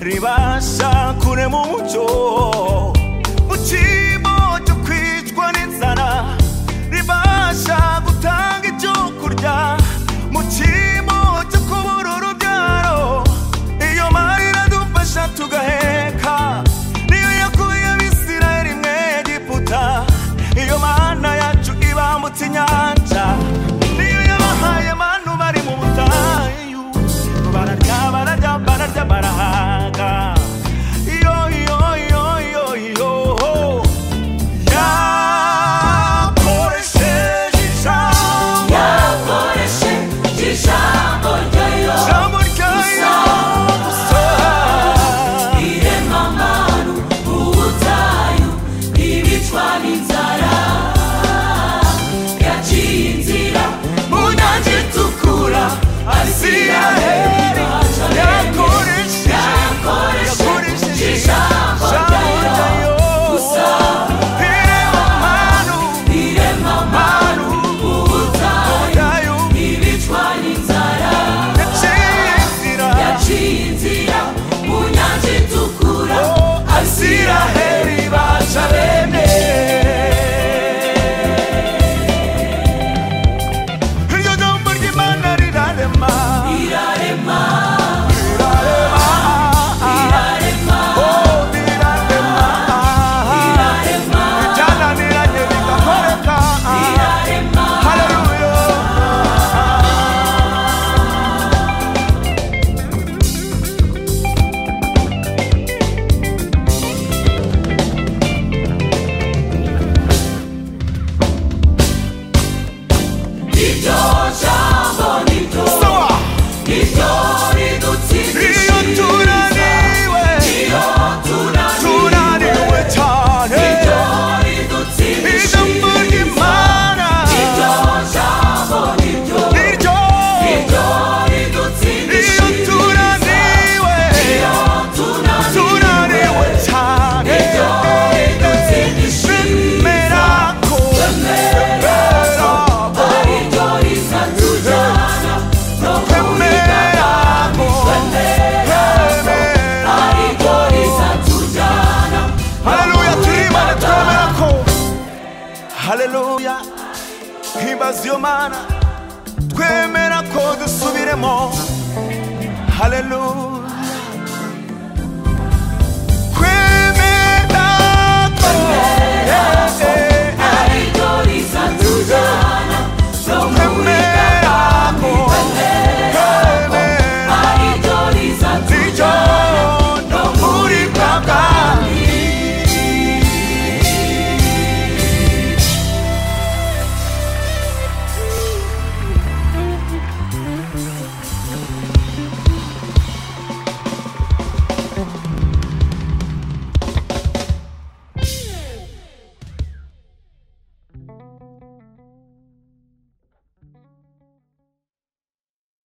pasa kurema umucyo mu cyimbo cyo kwicwa n'inzara ribasha gutanga ibyo kurya mu cyimbo cyo kubura urubyaro iyo mari iradufasha tugaheka niyo yakuye abisirayeli mu egiputa iyo mana yacu ibambutse inyanja niyo yabahaye abantu bari mu butayu bararya bararya bararya barahaga iyo iyo iyo iyo iyo yakoresheje ijambo yakoreshe ijambo ryayo ijambo ryayo gusa iremamanu ubutayu ibicwa n'inzara yaciye inzira mu nyanja itukura asiraheli yakoresheje yakoreshe ijambo ijambo ryayo ryayo gusa irema amanu iremamanu ubutayu yayo ibicwa n'inzara yaciye inzira yaciye inzira mu nyanja itukura asiraheli Isiraheli baca bene iryo jambo ry'imana rirarema irarema rirarema irarema oh rirarema irarema byananiranye bigakoreka irarema haleluya iryo jambo niryo sawa niryo ridutsindishiriza iyo tunaniwe iyo tunaniwe tunaniwe cyane iryo ijambo ridutsindishiriza ry'imana iryo jambo niryo niryo niryo iyo ridutsindishiriza tunaniwe iyo tunaniwe tunaniwe cyane iryo ridutsindishiriza bemera ko bemera ko ariryo rizatujyana no bemera ko bemera ariryo rizatujyana haleluya turibane twemera ko haleluya himbaza iyo mana twemera ko dusubiremo haleluya